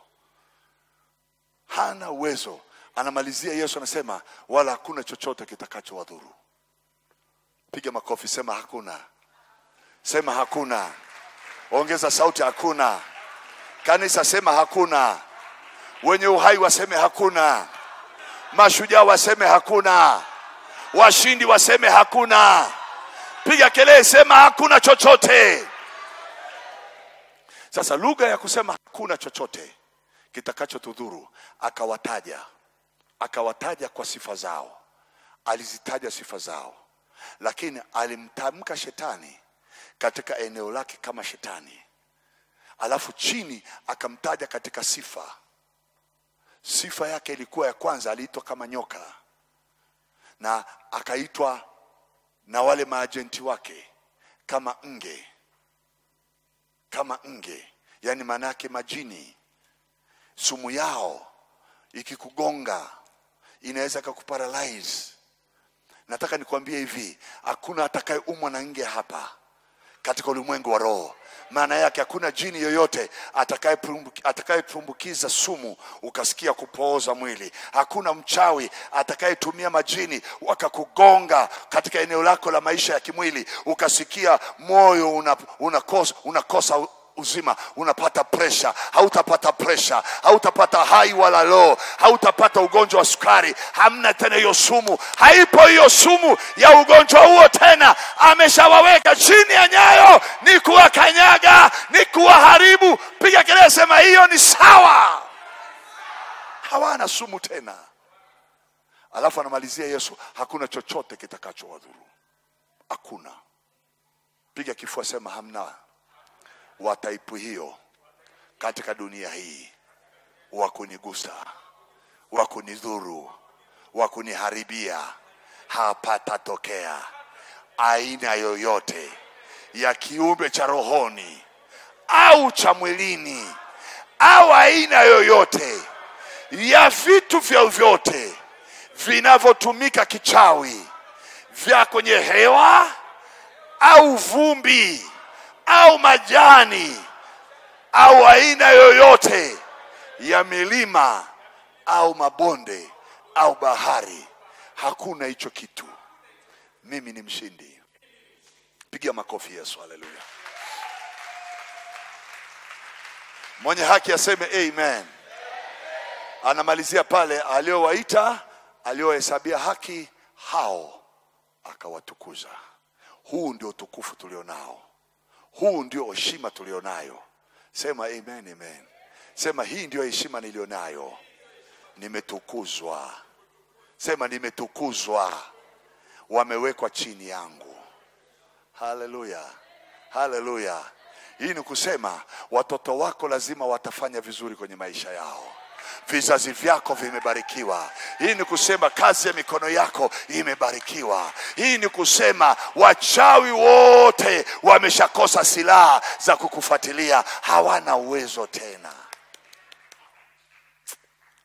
hana uwezo. Anamalizia Yesu anasema, wala hakuna chochote kitakachowadhuru. Piga makofi, sema hakuna, sema hakuna. Ongeza sauti, hakuna. Kanisa sema hakuna. Wenye uhai waseme hakuna. Mashujaa waseme hakuna. Washindi waseme hakuna. Piga kelele, sema hakuna chochote. Sasa lugha ya kusema hakuna chochote kitakachotudhuru, akawataja, akawataja kwa sifa zao, alizitaja sifa zao, lakini alimtamka shetani katika eneo lake kama shetani, alafu chini akamtaja katika sifa. Sifa yake ilikuwa ya kwanza, aliitwa kama nyoka, na akaitwa na wale maajenti wake kama nge, kama nge, yaani maana yake majini. Sumu yao ikikugonga inaweza ikakuparalyze. Nataka nikwambie hivi, hakuna atakayeumwa na nge hapa katika ulimwengu wa roho. Maana yake hakuna jini yoyote atakayetumbukiza atakayetumbukiza sumu ukasikia kupooza mwili. Hakuna mchawi atakayetumia majini wakakugonga katika eneo lako la maisha ya kimwili ukasikia moyo una, unakosa, unakosa uzima unapata presha hautapata presha hautapata hai wala low hautapata ugonjwa wa sukari hamna tena hiyo sumu haipo hiyo sumu ya ugonjwa huo tena ameshawaweka chini ya nyayo ni kuwakanyaga ni kuwaharibu piga kelele sema hiyo ni sawa hawana sumu tena alafu anamalizia yesu hakuna chochote kitakachowadhuru hakuna piga kifua sema hamna wa taipu hiyo katika dunia hii wa kunigusa wa kunidhuru wa kuniharibia hapatatokea aina yoyote ya kiumbe cha rohoni au cha mwilini au aina yoyote ya vitu vyovyote vinavyotumika kichawi vya kwenye hewa au vumbi au majani au aina yoyote ya milima au mabonde au bahari, hakuna hicho kitu. Mimi ni mshindi. Pigia makofi Yesu, haleluya. Mwenye haki aseme amen. Anamalizia pale, aliowaita aliohesabia haki, hao akawatukuza. Huu ndio utukufu tulionao huu ndio heshima tulionayo. Sema amen, amen. Sema hii ndio heshima nilionayo, nimetukuzwa. Sema nimetukuzwa, wamewekwa chini yangu. Haleluya, haleluya. Hii ni kusema watoto wako lazima watafanya vizuri kwenye maisha yao vizazi vyako vimebarikiwa. Hii ni kusema kazi ya mikono yako imebarikiwa. Hii ni kusema wachawi wote wameshakosa silaha za kukufuatilia, hawana uwezo tena.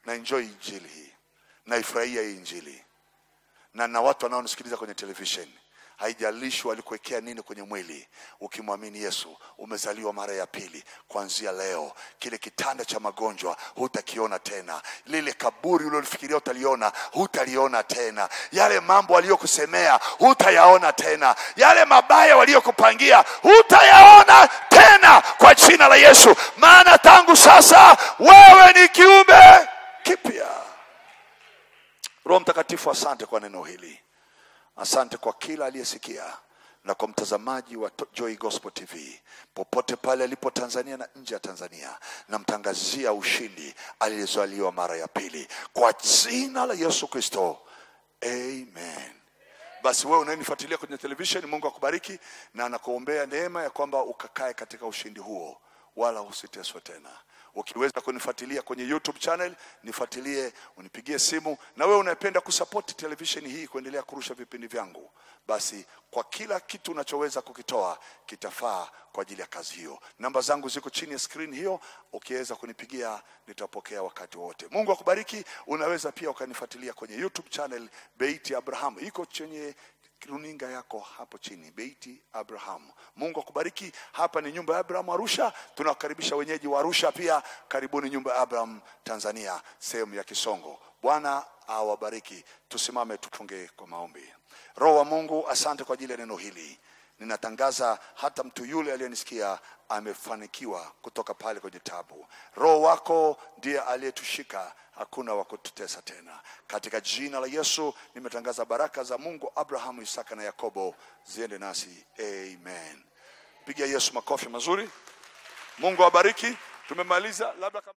na enjoy injili hii naifurahia hii injili na na watu wanaonisikiliza kwenye television haijalishi walikuwekea nini kwenye mwili ukimwamini yesu umezaliwa mara ya pili kuanzia leo kile kitanda cha magonjwa hutakiona tena lile kaburi ulilolifikiria utaliona hutaliona tena yale mambo waliyokusemea hutayaona tena yale mabaya waliokupangia hutayaona tena kwa jina la yesu maana tangu sasa wewe ni kiumbe kipya roho mtakatifu asante kwa neno hili asante kwa kila aliyesikia na kwa mtazamaji wa To- Joy Gospel TV popote pale alipo Tanzania na nje ya Tanzania, namtangazia ushindi aliyezaliwa mara ya pili kwa jina la Yesu Kristo, amen. Basi wewe unayenifuatilia kwenye television, Mungu akubariki na anakuombea neema ya kwamba ukakae katika ushindi huo, wala usiteswe tena. Ukiweza kunifuatilia kwenye YouTube channel, nifuatilie, unipigie simu. Na wewe unayependa kusapoti televisheni hii kuendelea kurusha vipindi vyangu, basi kwa kila kitu unachoweza kukitoa kitafaa kwa ajili ya kazi hiyo. Namba zangu ziko chini ya screen hiyo, ukiweza kunipigia nitapokea wakati wote. Mungu akubariki. Unaweza pia ukanifuatilia kwenye YouTube channel Beiti Abraham, iko chenye runinga yako hapo chini, Beiti Abraham. Mungu akubariki. Hapa ni nyumba ya Abraham Arusha. Tunawakaribisha wenyeji wa Arusha pia, karibuni nyumba ya Abraham Tanzania, sehemu ya Kisongo. Bwana awabariki. Tusimame tufunge kwa maombi. Roho wa Mungu, asante kwa ajili ya neno hili. Ninatangaza hata mtu yule aliyenisikia amefanikiwa kutoka pale kwenye tabu. Roho wako ndiye aliyetushika, hakuna wa kututesa tena. Katika jina la Yesu nimetangaza baraka za Mungu Abrahamu, Isaka na Yakobo ziende nasi, amen. Piga Yesu makofi mazuri. Mungu awabariki. Tumemaliza labda kama